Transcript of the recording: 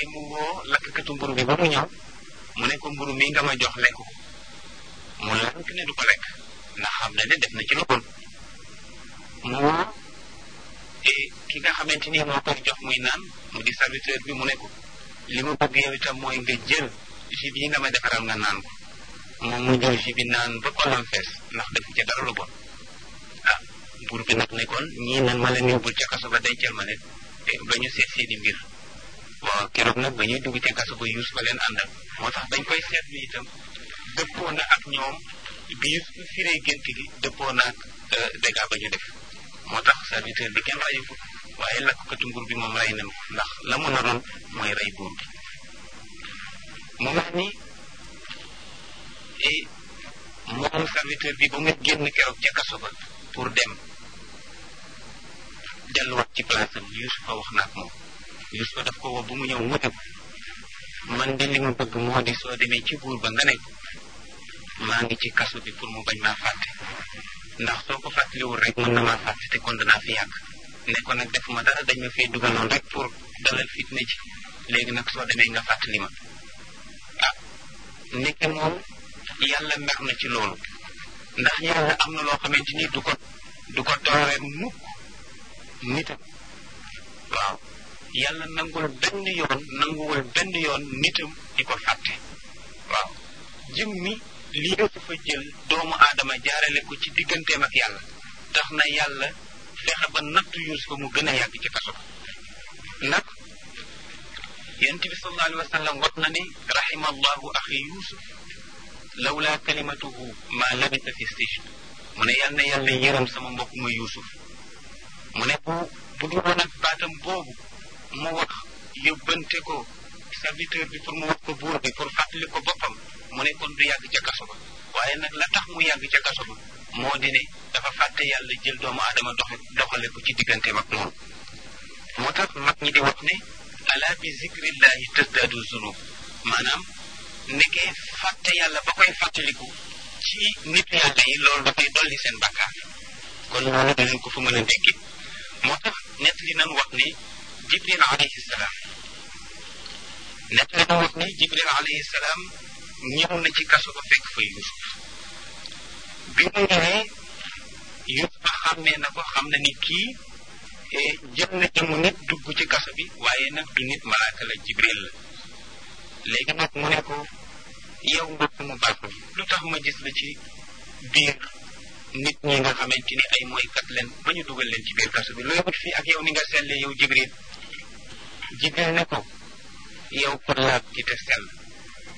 waaye mu woo lakkatu mburu bi ba mu ñëw mu ne ko mburu mi nga ma jox lekk ko mu lank ne du ko lekk ndax xam na ne def na ci lu bon mu woo ki nga xamante ni moo koy jox muy naan mu di serviteur bi mu ne ko li ma bëgg yow itam mooy nga jël jus bi nga ma defaral nga naan ko moom mu jël jus bi naan ba xolam fees ndax defu ca dara lu bon ah buur bi nag ne kon ñii nan ma leen yóbbul ca kaso ba dencal ma leen ba ñu seet seeni mbir waaw keroog nag ba ñuy dugg ca kaso ba yuus ba leen àndal moo tax bañ koy seetlu itam dëppoo na ak ñoom bi yuus firee gént gi dëppoo na ak dégâts ba ñu def moo tax serviteur bi kenn rayu ko waaye lakkatu nguur bi moom rey nañ ko ndax la mu naroon mooy rey buur bi mu wax ni moom serviteur bi ba mu génn keroog ca kaso ba pour dem delluwaat ci place am Yuusufa wax na ak moom Yuusufa daf ko woo bu mu ñëw mu ne man de li ma bëgg moo di soo demee ci buur ba nga ne maa ngi ci kaso bi pour mu bañ maa fàtte ndax soo ko fàttaliwul rek mën na maa fàtte te kon danaa fi yàgg ne ko nag defuma dara dañ ma fee dugal noonu rek pour dalal fitna ci léegi nag soo demee nga fàttali ma ah nekke moom yàlla mer na ci loolu ndax yàlla am na loo xamante ni du ko du ko tooree mukk nitam waaw yàlla nangul benn yoon nanguwul benn yoon nitam di ko fàtte waaw jëm mi lii dafa jël doomu aadama jaarale ko ci digganteem ak yàlla tax na yàlla fexe ba nattu Yuusufa mu gën a yàgg ci kaso nag yonent bi sallallahu alayhi wa sallam wax na ni rahima allahu axi Yuusuf lawla kalimatuhu ma labisa fi sijn mu ne yal na yàlla yërëm sama mbokk ma Yuusuf mu ne bu bu dul woon ak baatam boobu mu wax yóbbante ko serviteur bi pour mu wax ko buur bi pour fàttali ko boppam mu ne kon du yàgg ca kaso ba waaye nag la tax mu yàgg ca kaso ba moo di ne dafa fàtte yàlla jël doomu aadama doxe doxale ko ci digganteem ak moom moo tax mag ñi di wax ne ala bi zikrillahi tasdaadu zunub maanaam nekkee fàtte yàlla ba koy fàttaliku ci nit yàlla yi loolu dafay dolli seen bakkaar kon loolu dinañ ko fa mën a dégg moo tax nett li nan wax ne jibril alayhi salaam nett li nan wax ne jibril alayhi salaam ñëw na ci kaso ba fekk fa yusuf bi mu ñëwee yusuf xàmmee na ko xam na ni kii jël na jëmu nit dugg ci kaso bi waaye nag du nit malaaka la jibril la léegi nag mu ne ko yow mbokk mu baax mi lu tax ma gis la ci biir nit ñi nga xamante ni ay mooykat leen ba ñu dugal leen ci biir kaso bi looy wut fii ak yow ni nga selle yow jibril jibril ne ko yow ko laab ki te sell